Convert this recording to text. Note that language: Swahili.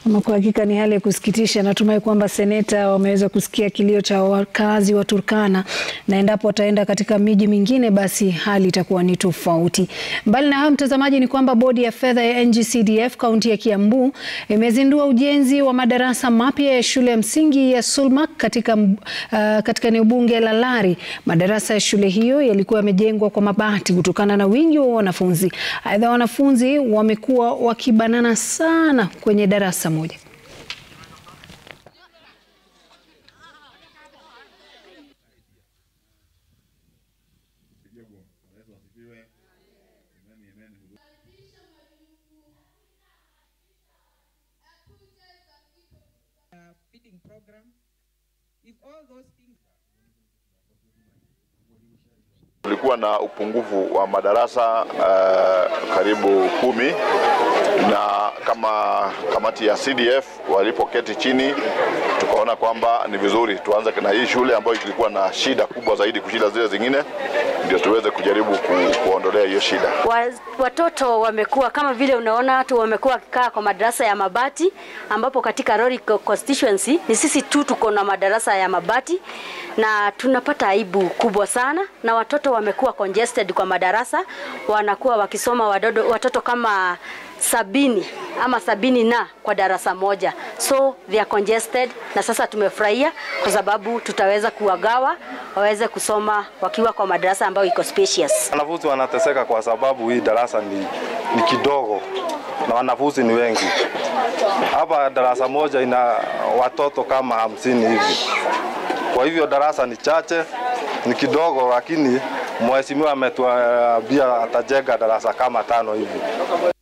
Ama kwa hakika ni hali ya kusikitisha. Natumai kwamba seneta wameweza kusikia kilio cha wakazi wa Turkana na endapo wataenda katika miji mingine basi hali itakuwa ni tofauti. Mbali na hayo, mtazamaji, ni kwamba bodi ya fedha ya NG-CDF kaunti ya Kiambu imezindua ujenzi wa madarasa mapya ya shule ya msingi ya Sulmak katika, uh, katika eneo bunge la Lari. Madarasa ya shule hiyo yalikuwa yamejengwa kwa mabati kutokana na wingi wa wanafunzi. Aidha, wanafunzi wamekuwa wakibanana sana kwenye darasa moja. feeding program. If all those things Kulikuwa na upungufu wa madarasa uh, karibu kumi na kama kamati ya CDF walipoketi chini tukaona kwamba ni vizuri tuanze na hii shule ambayo ilikuwa na shida kubwa zaidi kushinda zile zingine, ndio tuweze kujaribu ku, kuondolea hiyo shida. Wa- Watoto wamekuwa kama vile unaona tu wamekuwa wakikaa kwa madarasa ya mabati, ambapo katika Rori co- constituency ni sisi tu tuko na madarasa ya mabati na tunapata aibu kubwa sana, na watoto wamekuwa congested kwa madarasa, wanakuwa wakisoma wadodo, watoto kama sabini ama sabini na kwa darasa moja, so they are congested, na sasa tumefurahia kwa sababu tutaweza kuwagawa waweze kusoma wakiwa kwa madarasa ambayo iko spacious. Wanafunzi wanateseka kwa sababu hii darasa ni, ni kidogo na wanafunzi ni wengi. Hapa darasa moja ina watoto kama hamsini hivi, kwa hivyo darasa ni chache, ni kidogo, lakini mheshimiwa ametuambia atajenga darasa kama tano hivi.